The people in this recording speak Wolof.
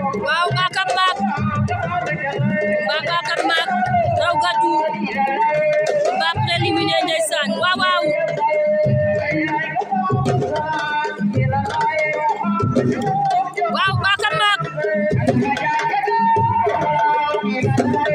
waaw Bakar Maak Bakar Maak raw gàddu ba préliminaire ndeysaan waaw waaw waaw Bakar Maak